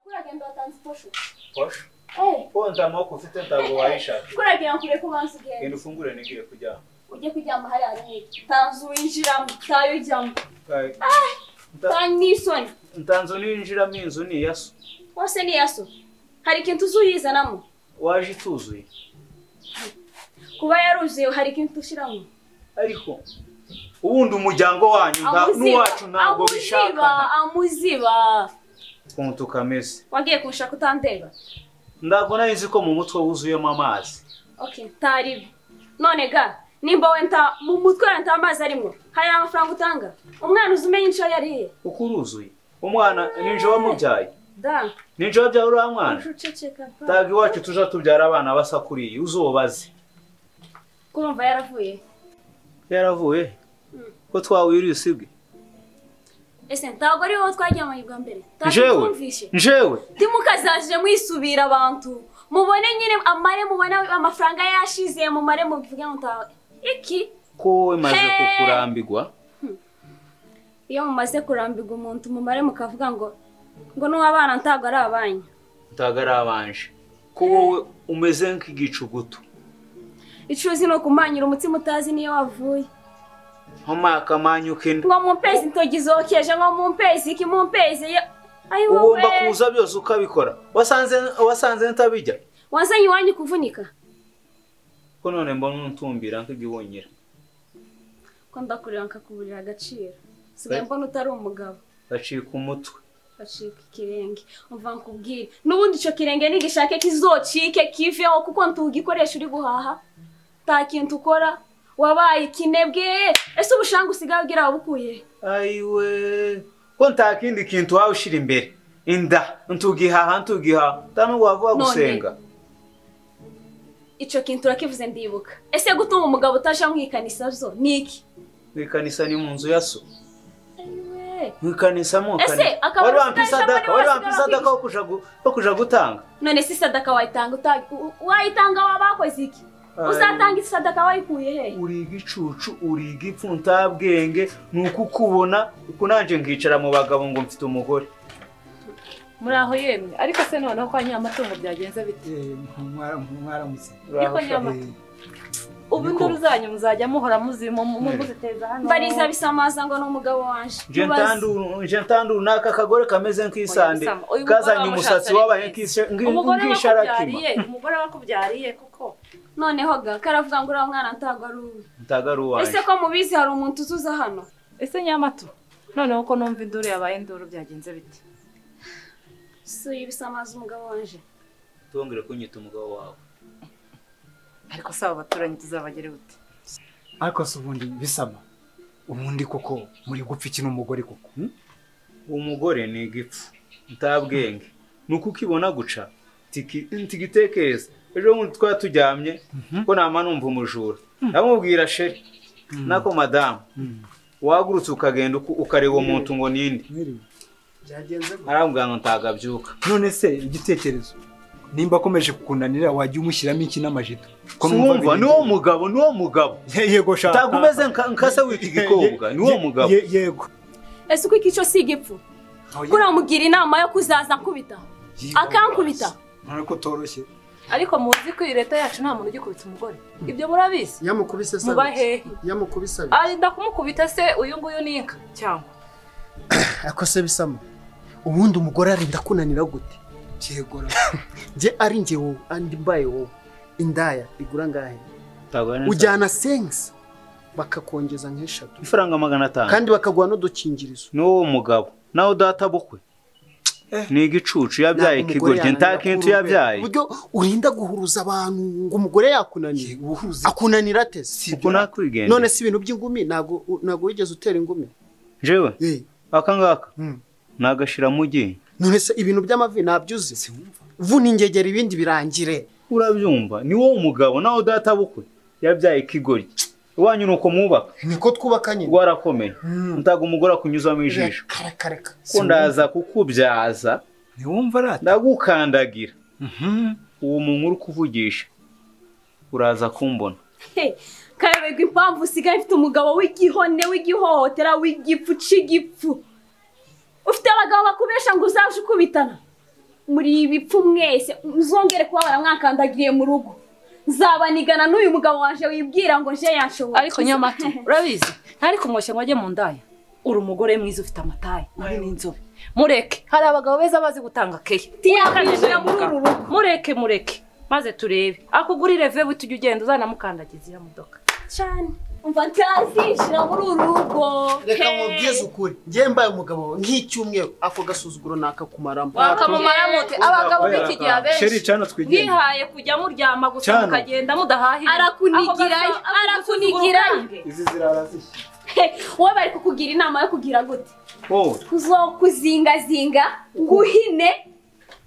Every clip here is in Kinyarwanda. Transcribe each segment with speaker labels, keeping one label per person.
Speaker 1: kuragenda batanzipfusha
Speaker 2: posha
Speaker 1: eee
Speaker 2: konza amaboko ufite ntabwo wayishaka
Speaker 1: kuragira ngo ureke ubanza ugende
Speaker 2: genda ufungure nigiye kuryama
Speaker 1: ujye kuryama hariya nk'iki tanzu winjiramo tayo ujyamo
Speaker 2: Kaye. Nta-
Speaker 1: tanyu n'isoni
Speaker 2: ntanzu ninjiramo inzu ni iya so
Speaker 1: wose ni yaso hari ikintu uzuyizanamo
Speaker 2: waje ituzuye
Speaker 1: kuba yaruzuye hari ikintu ushyiramo
Speaker 2: ariko ubundi umuryango wanyu nta- n'uwacu ntabwo bishakana
Speaker 1: amuziba
Speaker 2: ukuntu tukameze
Speaker 1: wagiye kunshaka utandeba
Speaker 2: ntabwo nari nzi ko mu mutwe wuzuyemo amazi
Speaker 1: okay ntaribi none ga nimba wenda mu mutwe wawe nta mazi arimo hari amafaranga utanga umwana uzi umenya inshuro yariye
Speaker 2: kuko uruzuye umwana ninje wamubyaye
Speaker 1: da
Speaker 2: ninje wabyaye uriya mwana
Speaker 1: uceceka pa.
Speaker 2: ntabwo iwacu tuja tubyara abana basa kuriyi uzubaze
Speaker 1: kurumva yaravuye
Speaker 2: yaravuye ko twawiriye usibwe
Speaker 1: ese ntabwo ari wowe twagiye amahirwe mbere
Speaker 2: njewe
Speaker 1: twumvishe
Speaker 2: njewe
Speaker 1: ntimukazajije mwisubira abantu mubone nyine amare mubone amafaranga yashize mumare mubivuge mutawe iki
Speaker 2: ko wowe maze
Speaker 1: Hey!
Speaker 2: kukurambigwa
Speaker 1: iyo mumaze kurambirwa umuntu mumare mukavuga ngo ngo n'uwabana ntabwo ari abanyu
Speaker 2: ntabwo ari abanje ko wowe umeze nk'igicugutu
Speaker 1: icuzi ni ukumanyura umutsima utazi niyo wavuye
Speaker 2: nkomakamanyu kino
Speaker 1: ngo mumpezi intoki zokeje ngo mumpezi iki mumpezi ye- ayi wowe
Speaker 2: ugomba kuza byose ukabikora wasanze wasanze ntabijya
Speaker 1: wazanye iwanyu kuvunika
Speaker 2: ko none mbona untumbira nk'igihunyira
Speaker 1: ko ndakureba nkakuburira agaciro sigaye
Speaker 2: Eh.
Speaker 1: mbona utari umugabo
Speaker 2: gacika umutwe
Speaker 1: bacika ikirenge umva nkubwire n'ubundi icyo kirenge nigishake kizocike kiveho kuko ntugikoresha uri guhaha nta kintu ukora wabaye ikinebwe ese ubushanga usigaye ubwira wabukuye he?
Speaker 2: ayiwe ko nta kindi kintu waba ushyira imbere inda ntugihaha ntugihaha nta n'ubwo wavuga
Speaker 1: None.
Speaker 2: gusenga
Speaker 1: icyo kintu urakivuze ndibuka ese gutuma umugabo utaje amwikanisa byo ni iki
Speaker 2: mu ikanisa ni mu nzu ya so
Speaker 1: Ayiwe.
Speaker 2: mu ikanisa mu
Speaker 1: Ese,
Speaker 2: kanisa
Speaker 1: akaba
Speaker 2: wari wampise
Speaker 1: usigaye
Speaker 2: adaka
Speaker 1: ijambo
Speaker 2: wari
Speaker 1: niwe
Speaker 2: wampise
Speaker 1: wasigara
Speaker 2: adaka wo kuja gu- wo kuja gutanga
Speaker 1: none se isadaka wayitanga uta- u- u- wayitanga waba wakoze iki
Speaker 2: Ayiwe.
Speaker 1: uzatanga isadaka wayikuye he
Speaker 2: uri igicucu uri igipfu ntabwenge ni uko ukubona uko nanjye nkicara mu bagabo ngo mfite umugore
Speaker 3: muri aho yemye ariko se noneho kwa nyamatungo byagenze bite
Speaker 4: mwaramutse
Speaker 3: Niko nyama. ubu induru zanyu muzajya muhora muzimo mu- mu-
Speaker 2: Mm.
Speaker 3: muziteza hano
Speaker 1: bariza bisamaza ngo ni umugabo wanje
Speaker 2: Je
Speaker 1: Mubaze.
Speaker 2: ntandu- je ntandu naka kagore kameze nk'isande
Speaker 3: Oya, Bisama, uyu mugore
Speaker 2: kazanye umusatsi
Speaker 3: wamushatse
Speaker 2: wabaye
Speaker 3: ari
Speaker 2: nk'ishe- ngi-
Speaker 3: umugore
Speaker 2: nk'isharakima
Speaker 3: wakubyariye umugore wakubyariye koko
Speaker 1: noneho ga karavuga ngo uriya mwana ntabwo ari uwe
Speaker 2: ntagara
Speaker 1: ese
Speaker 2: uwanjye
Speaker 1: ko mubizi hari umuntu utuza hano
Speaker 3: ese nyamatu noneho ko numva induru yabaye induru byagenze bite
Speaker 1: si ibisamaza umugabo wanje
Speaker 2: ntongere kunyita umugabo wawe
Speaker 3: ariko si abo baturanyi tuzabagere bute
Speaker 4: ariko se ubundi bisama ubundi koko muri gupfa iki n'umugore koko hmm?
Speaker 2: umugore ni igipfu ntabwenge ni uko ukibona guca tiki- ntigitekereza ejo bundi twari turyamye ko nama numva umujura ndamubwira sheri nako madamu
Speaker 4: Mm.
Speaker 2: wagurutse ukagenda uku- ukareba umuntu ngo ninde
Speaker 4: Mwiriwe. byagenze gute?
Speaker 2: arambwira ngo ntagabyuka
Speaker 4: none se igitekerezo nimba akomeje kukunanira wajya umushyiramo iki n'amajito Ko numva
Speaker 2: sumva
Speaker 4: biri-
Speaker 2: ni wo mugabo ni wo mugabo
Speaker 4: Ye- yego sha
Speaker 2: ntabwo umeze nka- nka se w'iki gikobwa ni wo
Speaker 4: Ye-
Speaker 2: mugabo
Speaker 4: ye- yego
Speaker 1: ese uko iki cyo si igipfu ko uramugira inama yo kuzaza nkubita akankubita
Speaker 4: none ko utoroshye
Speaker 3: ariko muzi ko iyi leta yacu nta muntu ugikubita umugore ibyo murabizi
Speaker 5: yamukubise sabi
Speaker 3: muba hehe
Speaker 5: yamukubise sabi
Speaker 3: arinda kumukubita se uyu nguyu ni inka cyangwa
Speaker 5: ako se bisama ubundi umugore arinda kunanira gute
Speaker 4: yego ra.
Speaker 5: njye ari njye wowe andi mbaye wowe indaya igura ngahe
Speaker 2: Ntabwo ari neza.
Speaker 5: ujyana sengisi bakakongeza nk'eshatu
Speaker 2: ifaranga magana atanu
Speaker 5: kandi bakaguha n'udukingirizo
Speaker 2: ni wowe mugabo nawe data bukwe ni igicucu yabyaye
Speaker 5: Ntabwo umugore
Speaker 2: ikigoryi nta
Speaker 5: yananira
Speaker 2: kintu
Speaker 5: kuruhuka.
Speaker 2: yabyaye
Speaker 5: uburyo urinda guhuruza abantu ngo umugore yakunanira
Speaker 4: Yego, uhuze
Speaker 5: akunanira ate
Speaker 2: uko nakwigendera
Speaker 5: none si ibintu by'ingumi ntabwo ntabwo wigeze utera ingumi
Speaker 2: jewe
Speaker 5: Eh,
Speaker 2: aka ngaka
Speaker 5: mm.
Speaker 2: nagashiramo ugiye
Speaker 5: none se ibintu by'amavi ntabyo uzi vuna ingegera ibindi birangire
Speaker 2: urabyumva ni wowe mugabo nawe data bukwe yabyaye ikigoryi iwanyu ni uko mwubaka
Speaker 5: niko twubaka nyine
Speaker 2: rwarakomeye ntabwo umugore akunyuzamo ijisho
Speaker 5: kareka
Speaker 2: ko ndaza kukubyaza
Speaker 4: ntiwumva rata
Speaker 2: ndagukandagira uwo muntu uri kuvugisha uraza kumbona
Speaker 1: karerwa impamvu usigaye ufite umugabo w'igihone w'igihohotera w'igipfu c'igipfu ufite abagabo bakubesha ngo uzaje ukubitana muri ibipfu mwese muzongere kuba baramwakandagiriye mu rugo nzabanigana n'uyu mugabo waje wibwira ngo nje yanshoboye
Speaker 3: ariko nyamata urabizi ntari kumwoshya ngo ajye mu ndaya uri umugore mwiza ufite amataye uri n'inzobe mureke hari abagabo beza bazi gutanga keya
Speaker 1: tiyakwinjira muri uru rugo
Speaker 3: mureke mureke maze turebe akugurire vebu tujya ugenda uzanamukandagiza iriya modoka
Speaker 1: cyane umva ntazinjira muri uru rugo
Speaker 5: reka
Speaker 1: Hey.
Speaker 5: mubwize ukuri njye mbaye umugabo wawe nk'icyumweru ako gasuzuguro nakakumaramo
Speaker 3: wakamumara mute abagabo b'iki gihe
Speaker 4: sheri
Speaker 3: abenshi
Speaker 4: cana twigende
Speaker 3: mwihaye kujya muryama gusa
Speaker 4: Cyane.
Speaker 3: mukagenda mudahahira
Speaker 1: arakunigirayo arakunigirayo
Speaker 4: izi zirara zishya
Speaker 1: Hey, wowe bari kukugira inama yo kugira gute
Speaker 2: wowe
Speaker 1: kuzokuzingazinga nguhine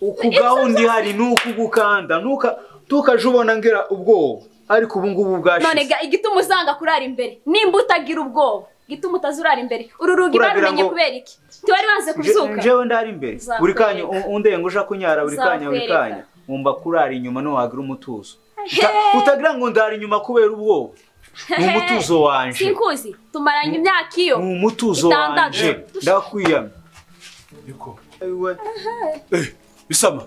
Speaker 2: ukugaho undi hari n'ukugukanda ntuka tukaje ubona ngira ubwoba ariko ubu ngubu
Speaker 1: none
Speaker 2: bwashize
Speaker 1: ga igituma uzanga kurara imbere nimba utagira ubwoba igituma utazurara imbere uru rugi
Speaker 2: Uragira
Speaker 1: barumenye
Speaker 2: ngo-
Speaker 1: kubera iki ntiwari wanze kubyuka
Speaker 2: nje- njyewe ndari imbere buri kanya u- undenga uja kunyara buri kanya buri
Speaker 1: Nzakwereka.
Speaker 2: kanya wumva kurara inyuma ntiwagira umutuzo Uta- utagira ngo ndara inyuma kubera ubwoba ni umutuzo wanje
Speaker 1: sinkuzi tumaranye imyaka iyo
Speaker 2: ni umutuzo
Speaker 1: Itandatu.
Speaker 2: wanje ndakwiyamye
Speaker 6: Niko.
Speaker 2: Ayiwe.
Speaker 6: Bisama.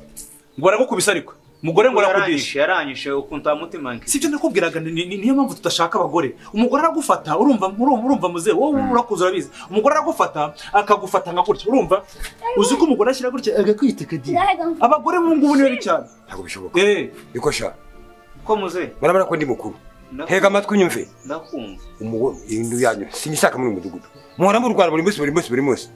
Speaker 6: Ngo aragukubisa ariko. Mugore ngo arakudisha.
Speaker 2: yaranyishe yaranyishe ukuntu mutima nke
Speaker 6: Si ibyo nakubwiraga ni- ni- niyo mpamvu tudashaka abagore. Umugore aragufata urumva urumva urumva muze wowe urakuza urabizi. Umugore aragufata akagufata nka gutya urumva uzi ko umugore ashyira gutya agakwitekagira. Abagore mu ngubu niwe cyane.
Speaker 7: ntabwo bishoboka
Speaker 6: Eh.
Speaker 7: niko sha
Speaker 2: ko muze
Speaker 7: barabona ko ndi mukuru hega amatwi unyumve
Speaker 2: ndakumva
Speaker 7: umugore indu yanyu sinyishaka muri uyu mudugudu muhora murwana buri munsi buri munsi buri munsi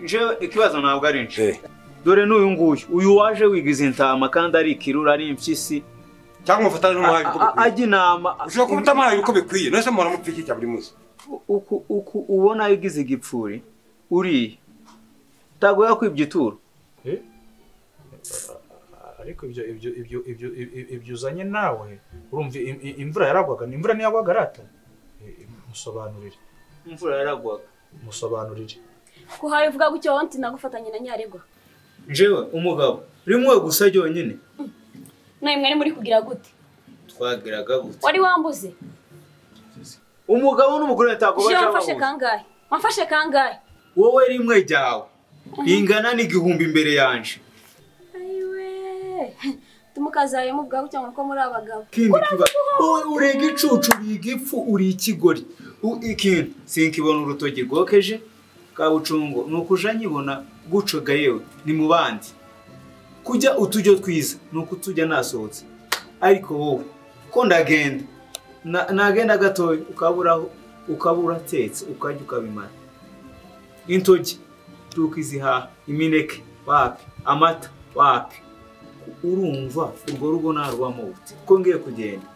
Speaker 2: njewe ikibazo ntabwo ari nje
Speaker 7: Eh,
Speaker 2: dore n'uyu nguyu uyu waje wigiza intama kandi ari ikirura ari impyisi
Speaker 7: cyangwa umufatane n'umuhaye uko
Speaker 2: A- a-
Speaker 7: bikwiye
Speaker 2: ajya inama
Speaker 7: ushobora kuba utamuhaye uko bikwiye none se muhora mupfa cya buri munsi
Speaker 2: uku uku ubona yagize igipfuri uriya utagoya kwibya ituro
Speaker 6: ariko ibyo ibyo ibyo ibyo ibyo uzanye nawe urumva imvura yaragwaga ni imvura ntiyagwaga arata musobanurire
Speaker 2: imvura yaragwaga
Speaker 6: musobanurire
Speaker 1: kuhaye uvuga gutyo wowe nagufatanye na nyaregwa
Speaker 2: njewe umugabo rimwe gusa ryonyine
Speaker 1: nawe mwari muri kugira gute
Speaker 2: twagiraga gute
Speaker 1: wari wambuze
Speaker 2: umugabo n'umugore
Speaker 1: je
Speaker 2: batagobaje
Speaker 1: wamfashe kangahe wamfashe kangahe
Speaker 2: wowe rimwe ryawe ingana n'igihumbi imbere yanje
Speaker 1: ayiwe tumukazayemo ubwawe cyangwa uko muri abagabo
Speaker 2: kindi kiba wowe urega icucu biga ipfu uri ikigori U- ikindi sinkibona urutoki rwokeje kabucungo ni ukuja nyibona gucoga yewe ni mu bandi kujya utujyo twiza ni ukutujya nasohotse ariko wowe ko ndagenda Na- nagenda gatoya ukaburaho ukaba uratetse ukajya ukabimara intoki tukizihaha imineke wapi amata wapi urumva urwo rugo narwamo ute ko ngiye kugenda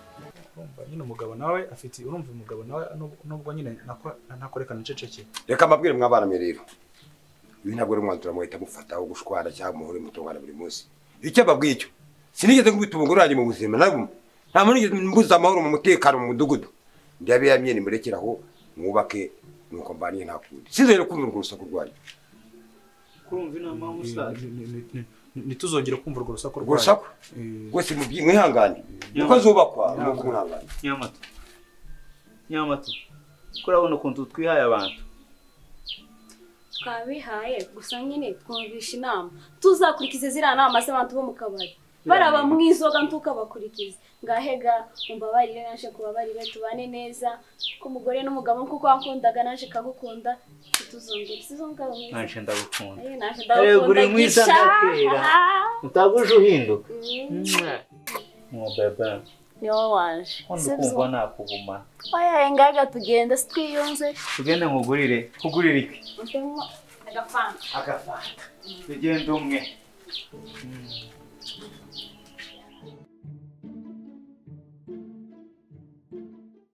Speaker 6: urumva nyine umugabo nawe afite urumva umugabo nawe nubwo- nubwo nyine nako- ntakorekana ncecekeye
Speaker 7: reka mbabwire mwabana mwe rero uyu ntabwo ari umwanzuro muhita mufataho gushwana cyangwa muhore mutungana buri munsi icyo mbabwiye icyo sinigeze nkubita umugore wanjye mu buzima na bumwe nta muntu nigeze mbuza amahoro mu mutekano mu mudugudu ndabiramye nimurekere aho mwubake nuko mbaniye nta kundi sinzongera kumva urwo rusaku rwanyu
Speaker 2: kurumva inama y'umusaza
Speaker 6: Ni- ni- ni- ni- ni- ntituzongere kumva urwo rusaku
Speaker 7: urwo rusaku
Speaker 6: Eh,
Speaker 7: rwose mubyi- mwihangane niko zubakwa nuko mwihangane
Speaker 2: nyamata nyamata ko urabona ukuntu twihaye abantu
Speaker 1: twabihaye gusa nyine twumvisha inama tuzakurikiza ziriya nama z'abantu bo mu kabari baraba mu izoga ntukabakurikize ngahega umbabarire naje kubabarire tubane neza ko umugore n'umugabo kuko wankundaga naje kagukunda ntituzongere sizongera mwiza
Speaker 2: nanje ndagukunda
Speaker 1: Ayo, naje
Speaker 2: Erega uri
Speaker 1: ndagukunda
Speaker 2: mwiza
Speaker 1: gisha
Speaker 2: ndakwira. utaguje uhinduka mubebe
Speaker 1: ni wowe waje
Speaker 2: nkunda
Speaker 1: Sibyo.
Speaker 2: ukumva nakuguma
Speaker 1: oya ngaga tugenda twiyunze
Speaker 2: tugende nkugurire kugurira iki
Speaker 1: agafanta
Speaker 2: agafanta tugende umwe